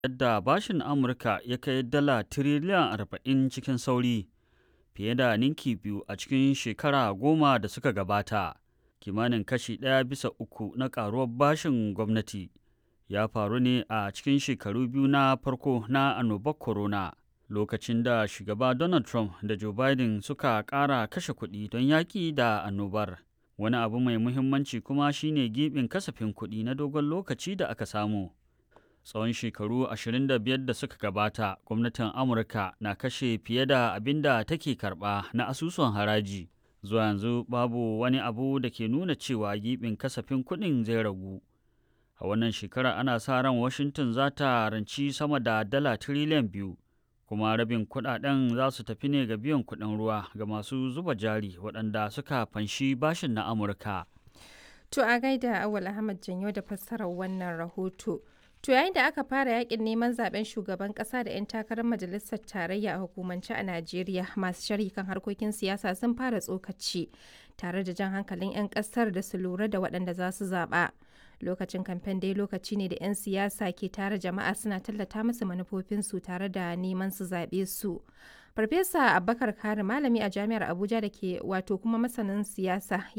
yadda bashin Amurka ya kai dala tiriliyan 40 cikin sauri, fiye da ninki biyu a cikin shekara goma da suka gabata. Kimanin kashi ɗaya bisa uku na ƙaruwar bashin gwamnati ya faru ne a cikin shekaru biyu na farko na annobar corona, lokacin da shugaba Donald Trump da Joe Biden suka ƙara kashe kuɗi don yaƙi da annobar. Wani abu mai muhimmanci kuma shine giɓin kasafin kuɗi na dogon lokaci da aka samu. Tsawon shekaru 25 da suka gabata, gwamnatin Amurka na kashe fiye da abin da take karɓa na asusun haraji. Zuwa yanzu babu wani abu da ke nuna cewa giɓin kasafin kuɗin zai ragu. A wannan shekara ana sa ran Washington za ta ranci sama da dala tiriliyan biyu, kuma rabin kuɗaɗen za su tafi ne ga biyan kuɗin ruwa ga masu zuba jari waɗanda suka fanshi bashin na Amurka. To a gaida Awal Ahmad Janyo da fassarar wannan rahoto. To yayin da aka fara yakin neman zaben shugaban kasa da 'yan takarar majalisar tarayya a hukumance a Najeriya masu sharhi kan harkokin siyasa sun fara tsokaci tare da jan hankalin 'yan kasar da su lura da waɗanda za su zaɓa. Lokacin kamfen dai lokaci ne da 'yan siyasa ke tare jama'a suna tallata musu manufofinsu tare da neman su zaɓe su. Farfesa Abubakar Kari malami a jami'ar Abuja da ke wato kuma masanin siyasa